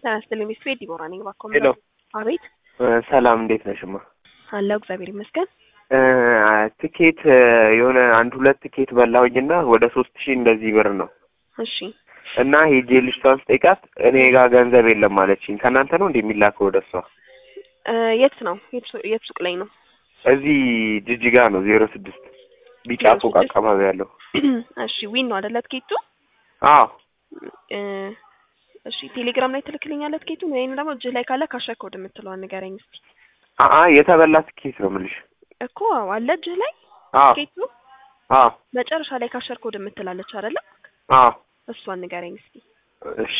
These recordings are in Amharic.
ጤና ይስጥልኝ ሚስት ቤት ዲቦራ ነኝ። እባክዎ ሄሎ አቤት ሰላም እንዴት ነሽማ? አለሁ እግዚአብሔር ይመስገን። እ ትኬት የሆነ አንድ ሁለት ትኬት በላሁኝና ወደ ሶስት ሺህ እንደዚህ ብር ነው እሺ እና ሄጄ ልጅቷን ስጠይቃት እኔ ጋር ገንዘብ የለም አለችኝ። ከእናንተ ነው እንደ የሚላከው ወደ እሷ? እ የት ነው የት ሱ- የት ሱቅ ላይ ነው? እዚህ ጅጅጋ ነው ዜሮ ስድስት ቢጫ ዜሮ ፎቅ ስድስት? አካባቢ ያለው። እሺ ዊን ነው አይደለ ትኬቱ? አዎ እ እሺ ቴሌግራም ላይ ትልክልኛለህ ትኬቱን ወይም ደግሞ እጅህ ላይ ካለ ካሸር ኮድ የምትለዋን ንገረኝ እስኪ። አአ የተበላ ትኬት ነው የምልሽ። እኮ አለ እጅህ ላይ አዎ ትኬቱ አዎ መጨረሻ ላይ ካሸር ኮድ የምትላለች አይደለ? አዎ እሷን ንገረኝ እስኪ። እሺ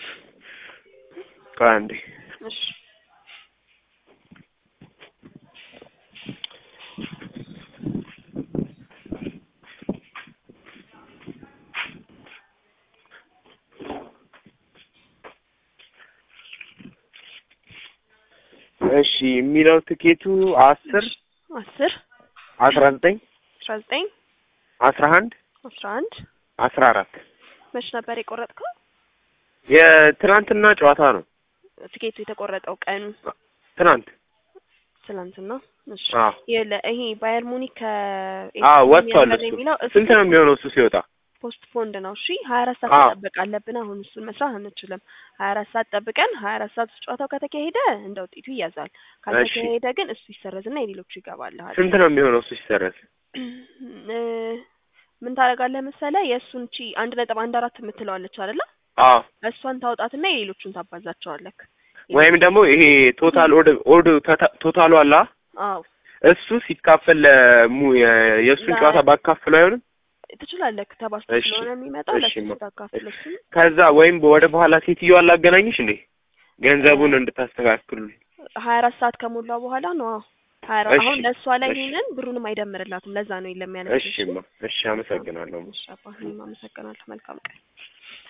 ቆይ አንዴ እሺ እሺ የሚለው ትኬቱ አስር አስር አስራ ዘጠኝ አስራ ዘጠኝ አስራ አንድ አስራ አንድ አስራ አራት መች ነበር የቆረጥከው? የትናንትና ጨዋታ ነው። ትኬቱ የተቆረጠው ቀኑ ትናንት ትላንትና። እሺ አዎ የለ ይሄ ባየር ሙኒክ ከ አዎ ወጥቷል። የሚያምር እሱ የሚለው እሱ ስንት ነው የሚሆነው እሱ ሲወጣ? ፖስት ፖንድ ነው። እሺ ሀያ አራት ሰዓት አዎ መጠበቅ አለብን። አሁን እሱን መስራት አንችልም። ሀያ አራት ሰዓት ጠብቀን ሀያ አራት ሰዓት ውስጥ ጨዋታው ከተካሄደ እንደ ውጤቱ ይያዛል። ካልተካሄደ ግን እሱ ይሰረዝና የሌሎቹ ይገባልሃል። ስንት ነው የሚሆነው እሱ ሲሰረዝ? እ ምን ታደርጋለህ መሰለህ የእሱን ቺ አንድ ነጥብ አንድ አራት የምትለዋለች አይደለ? አዎ እሷን ታውጣትና የሌሎቹን ታባዛቸዋለህ። ወይም ደግሞ ይሄ ቶታል ኦድ ኦድ ተታ- ቶታሉ አላ አዎ እሱ ሲካፈል ለሙ የ- የእሱን ለ- ጨዋታ ባካፍለው አይሆንም? ትችላለህ። ተባዝቶ እሺ ስለሆነ የሚመጣው እሺ ለሱ ማ- ታካፍል እሱን ከዛ ወይም ወደ በኋላ ሴትዮዋን ላገናኝሽ እንዴ ገንዘቡን እንድታስተካክሉ ሀያ አራት ሰዓት ከሞላው በኋላ ነው። አዎ ሀያ አራት እሺ አሁን ለእሷ ላይ እሺ ይሄንን ብሩንም አይደምርላትም። ለዛ ነው የለም ያለችው። እሺ ማ እሺ አመሰግናለሁ እሺ አባ እኔም አመሰግናለሁ። መልካም ቀን